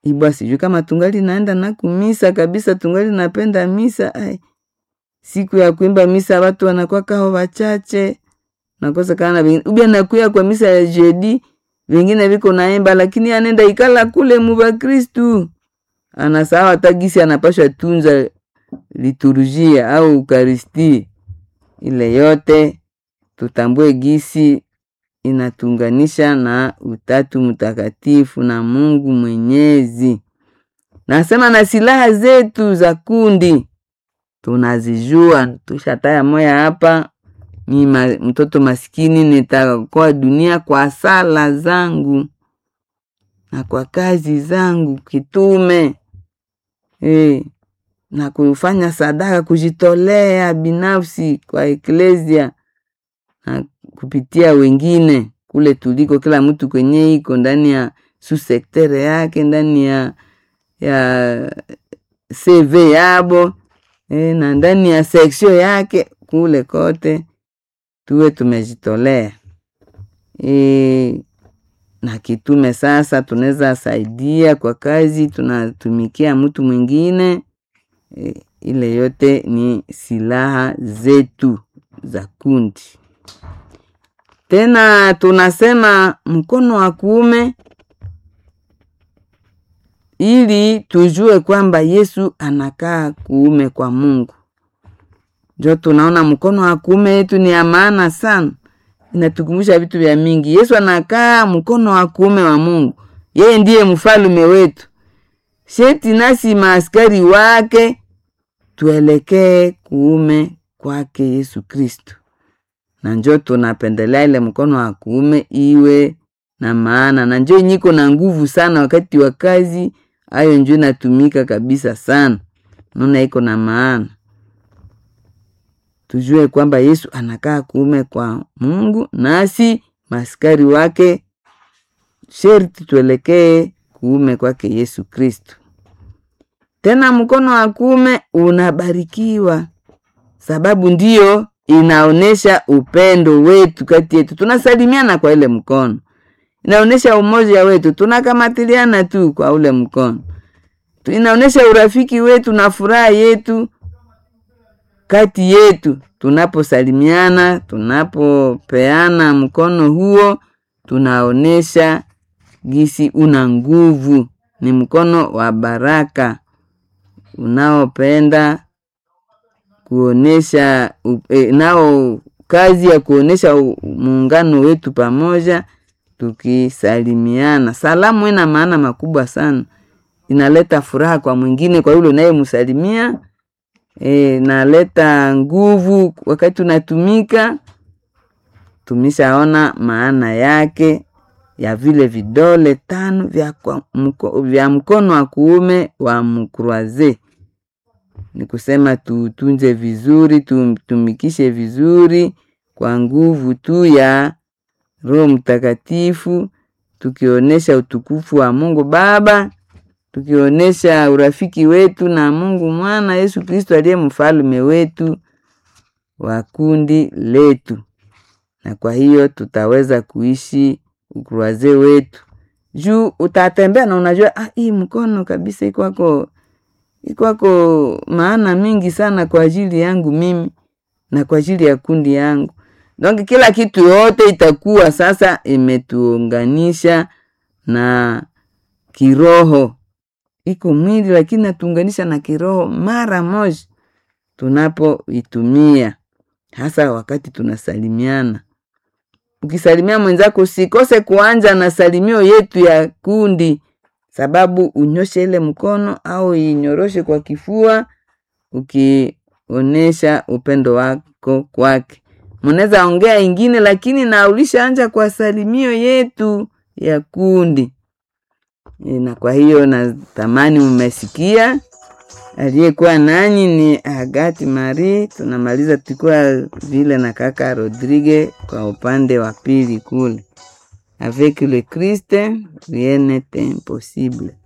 ibwa sijui kama tungali naenda na kumisa kabisa tungali napenda misa ai siku ya kuimba misa watu wanakuwa kao wachache nakosekana vingine ubia nakuya kwa misa ya jedi vingine viko naimba lakini anenda ikala kule muba kristu anasawa hata gisi anapashwa tunza liturujia au ukaristi ile yote tutambue gisi inatuunganisha na utatu mtakatifu na mungu mwenyezi nasema na silaha zetu za kundi tunazijua tushataya moya hapa mi ma, mtoto maskini nitakoa dunia kwa sala zangu na kwa kazi zangu kitume e, na kufanya sadaka kujitolea binafsi kwa eklesia na kupitia wengine kule tuliko kila mtu kwenye iko ndani ya susektere yake ndani ya ya cv yabo e, na ndani ya seksio yake kule kote tuwe tumejitolea e, na kitume sasa tunaweza saidia kwa kazi tunatumikia mtu mwingine e, ile yote ni silaha zetu za kundi tena tunasema mkono wa kuume ili tujue kwamba yesu anakaa kuume kwa mungu njo tunaona mkono wa kuume yetu ni ya maana sana inatukumbusha vitu vya mingi yesu anakaa mkono wa kuume wa mungu yeye ndiye mfalume wetu sheti nasi maaskari wake tuelekee kuume kwake yesu kristo na njo tunapendelea ile mkono wa kuume iwe na maana na njo nyiko na nguvu sana wakati wa kazi ayo njo inatumika kabisa sana naona iko na maana tujue kwamba yesu anakaa kuume kwa mungu nasi maskari wake sherti tuelekee kuume kwake yesu kristo tena mkono wa kuume unabarikiwa sababu ndiyo inaonyesha upendo wetu kati yetu tunasalimiana kwa ile mkono inaonyesha umoja wetu tunakamatiliana tu kwa ule mkono inaonyesha urafiki wetu na furaha yetu kati yetu tunaposalimiana tunapopeana mkono huo tunaonyesha gisi una nguvu ni mkono wa baraka unaopenda kuonesha e, nao kazi ya kuonesha muungano wetu pamoja tukisalimiana salamu ina maana makubwa sana inaleta furaha kwa mwingine kwa yule unayemsalimia e, naleta nguvu wakati unatumika tumeshaona maana yake ya vile vidole tano vya, kwa, mko, vya mkono wa kuume wa mkroaze ni kusema tutunze vizuri tumtumikishe vizuri kwa nguvu tu ya roho mtakatifu tukionyesha utukufu wa mungu baba tukionyesha urafiki wetu na mungu mwana yesu kristo aliye mfalume wetu wa kundi letu na kwa hiyo tutaweza kuishi ukruaze wetu juu utatembea na unajua ah, hii mkono kabisa ikwako ikwako maana mingi sana kwa ajili yangu mimi na kwa ajili ya kundi yangu donc kila kitu yote itakuwa sasa imetuunganisha na kiroho iko mwili lakini natuunganisha na kiroho mara moja tunapoitumia hasa wakati tunasalimiana ukisalimia mwenzako usikose kuanja na salimio yetu ya kundi sababu unyoshe ile mkono au inyoroshe kwa kifua ukionesha upendo wako kwake mnaweza ongea ingine lakini na ulishaanja kwa salimio yetu ya kundi e, na kwa hiyo natamani mmesikia aliyekuwa nanyi ni agati mari tunamaliza tulikuwa vile na kaka rodrigue kwa upande wa pili kule avec le christ rien n'est impossible